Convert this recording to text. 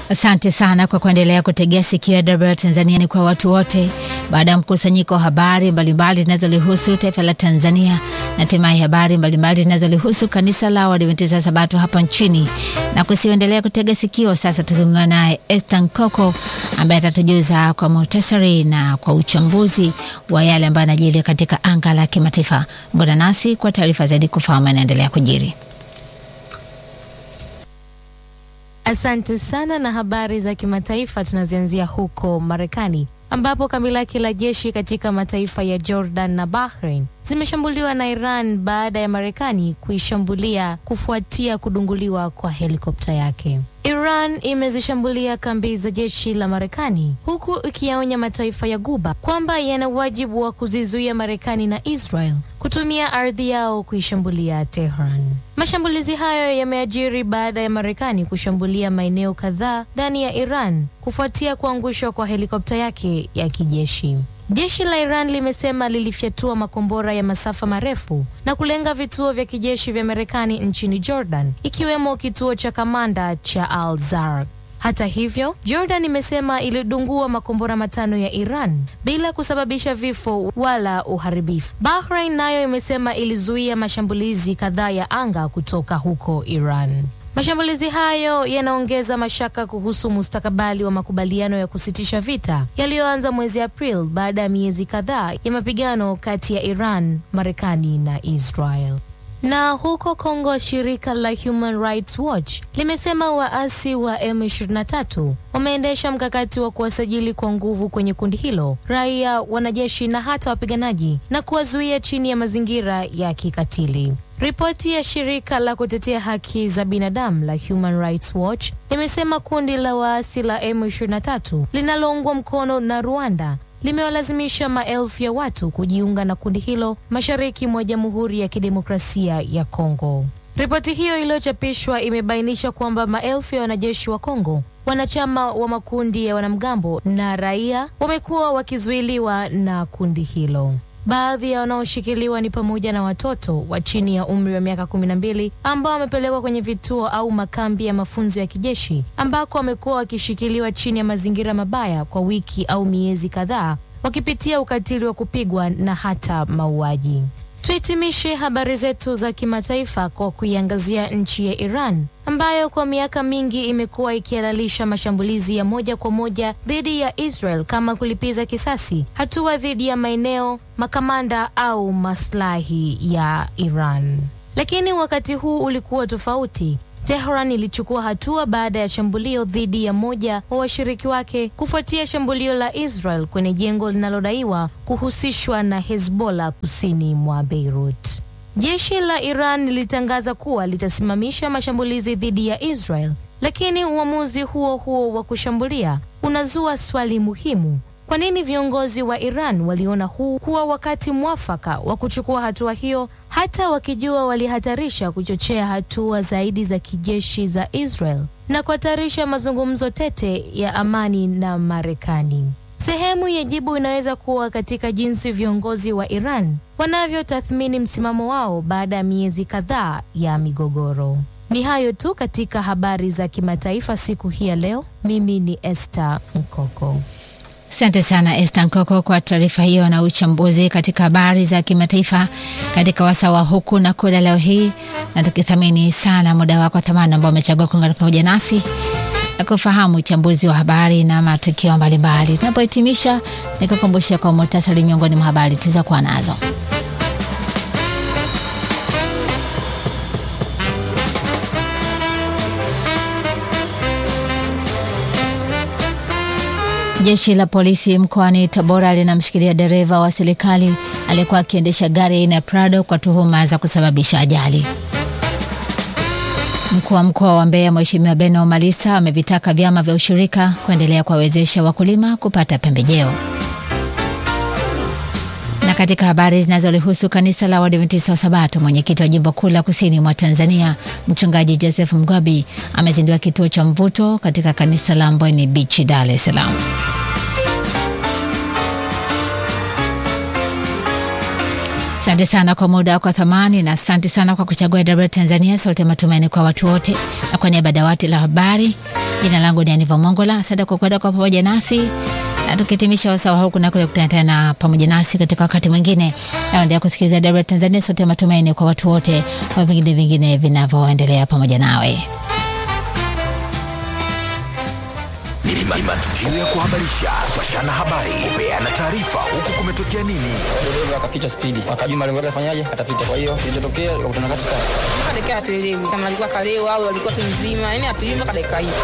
Asante sana kwa kuendelea kutegea sikio ya Tanzania ni kwa watu wote. Baada ya mkusanyiko wa habari mbalimbali zinazolihusu taifa la Tanzania na hatimaye habari mbalimbali zinazolihusu kanisa la Waadventista Sabato hapa nchini, na kusiendelea kutega sikio. Sasa tukiungana naye Esther Nkoko ambaye atatujuza kwa muhtasari na kwa uchambuzi wa yale ambayo yanajiri katika anga la kimataifa. Ungana nasi kwa taarifa zaidi kufahamu yanaendelea kujiri. Asante sana na habari za kimataifa tunazianzia huko Marekani ambapo kambi lake la jeshi katika mataifa ya Jordan na Bahrain zimeshambuliwa na Iran baada ya Marekani kuishambulia kufuatia kudunguliwa kwa helikopta yake. Iran imezishambulia kambi za jeshi la Marekani huku ikiyaonya mataifa ya Guba kwamba yana wajibu wa kuzizuia Marekani na Israel kutumia ardhi yao kuishambulia Tehran. Mashambulizi hayo yameajiri baada ya Marekani kushambulia maeneo kadhaa ndani ya Iran kufuatia kuangushwa kwa helikopta yake ya kijeshi. Jeshi la Iran limesema lilifyatua makombora ya masafa marefu na kulenga vituo vya kijeshi vya Marekani nchini Jordan, ikiwemo kituo cha kamanda cha Al Zarq. Hata hivyo, Jordan imesema ilidungua makombora matano ya Iran bila kusababisha vifo wala uharibifu. Bahrain nayo imesema ilizuia mashambulizi kadhaa ya anga kutoka huko Iran. Mashambulizi hayo yanaongeza mashaka kuhusu mustakabali wa makubaliano ya kusitisha vita yaliyoanza mwezi Aprili baada ya miezi kadhaa ya mapigano kati ya Iran, Marekani na Israel. Na huko Kongo, shirika la Human Rights Watch limesema waasi wa M23 wameendesha mkakati wa kuwasajili kwa nguvu kwenye kundi hilo raia, wanajeshi na hata wapiganaji na kuwazuia chini ya mazingira ya kikatili. Ripoti ya shirika la kutetea haki za binadamu la Human Rights Watch limesema kundi la waasi la M23 linaloungwa mkono na Rwanda limewalazimisha maelfu ya watu kujiunga na kundi hilo mashariki mwa Jamhuri ya Kidemokrasia ya Kongo. Ripoti hiyo iliyochapishwa imebainisha kwamba maelfu ya wanajeshi wa Kongo, wanachama wa makundi ya wanamgambo na raia wamekuwa wakizuiliwa na kundi hilo. Baadhi ya wanaoshikiliwa ni pamoja na watoto wa chini ya umri wa miaka kumi na mbili ambao wamepelekwa kwenye vituo au makambi ya mafunzo ya kijeshi ambako wamekuwa wakishikiliwa chini ya mazingira mabaya kwa wiki au miezi kadhaa, wakipitia ukatili wa kupigwa na hata mauaji. Tuhitimishe habari zetu za kimataifa kwa kuiangazia nchi ya Iran ambayo kwa miaka mingi imekuwa ikihalalisha mashambulizi ya moja kwa moja dhidi ya Israel kama kulipiza kisasi, hatua dhidi ya maeneo, makamanda au maslahi ya Iran. Lakini wakati huu ulikuwa tofauti. Tehran ilichukua hatua baada ya shambulio dhidi ya moja wa washiriki wake kufuatia shambulio la Israel kwenye jengo linalodaiwa kuhusishwa na Hezbollah kusini mwa Beirut. Jeshi la Iran lilitangaza kuwa litasimamisha mashambulizi dhidi ya Israel, lakini uamuzi huo huo wa kushambulia unazua swali muhimu. Kwa nini viongozi wa Iran waliona huu kuwa wakati mwafaka wa kuchukua hatua hiyo, hata wakijua walihatarisha kuchochea hatua zaidi za kijeshi za Israel na kuhatarisha mazungumzo tete ya amani na Marekani? Sehemu ya jibu inaweza kuwa katika jinsi viongozi wa Iran wanavyotathmini msimamo wao baada ya miezi kadhaa ya migogoro. Ni hayo tu katika habari za kimataifa siku hii ya leo. Mimi ni Esther Mkoko. Asante sana Esther Nkoko kwa taarifa hiyo na uchambuzi katika habari za kimataifa katika wasawa huku na kule leo hii, na tukithamini sana muda wako thamani ambao umechagua kuungana pamoja nasi na kufahamu uchambuzi wa habari na matukio mbalimbali. Tunapohitimisha, nikukumbusha kwa muhtasari miongoni mwa habari tulizokuwa nazo. Jeshi la polisi mkoani Tabora linamshikilia dereva wa serikali aliyekuwa akiendesha gari aina Prado kwa tuhuma za kusababisha ajali. Mkuu wa mkoa wa Mbeya Mheshimiwa Beno Malisa amevitaka vyama vya ushirika kuendelea kuwawezesha wakulima kupata pembejeo. Na katika habari zinazolihusu kanisa la Waadventista wa Sabato, mwenyekiti wa jimbo kuu la kusini mwa Tanzania Mchungaji Joseph Mgwabi amezindua kituo cha mvuto katika kanisa la Mbweni Beach, Dar es Salaam. Asante sana kwa muda wako thamani, na asante sana kwa kuchagua AWR Tanzania, sauti ya matumaini kwa watu wote. Na kwa niaba ya dawati la habari Jina langu ni Aniva Mongola. Asante kwa kwenda kwa pamoja nasi na tukihitimisha wasawa huku na kule kutana tena pamoja nasi katika wakati mwingine. Naendelea kusikiliza Dabra Tanzania, sote matumaini kwa watu wote, kwa vingine vingine vinavyoendelea pamoja nawe. Ni matukio ya kuhabarisha, kupashana habari, kupeana taarifa, huku kumetokea nini. dereva akapita spidi, akajua malengo yake afanyaje, atapita. Kwa hiyo kilichotokea, wakutana katikati. mpaka dakika hatuelewi kama alikuwa kalewa au alikuwa tu mzima, yani hatujui mpaka dakika hii.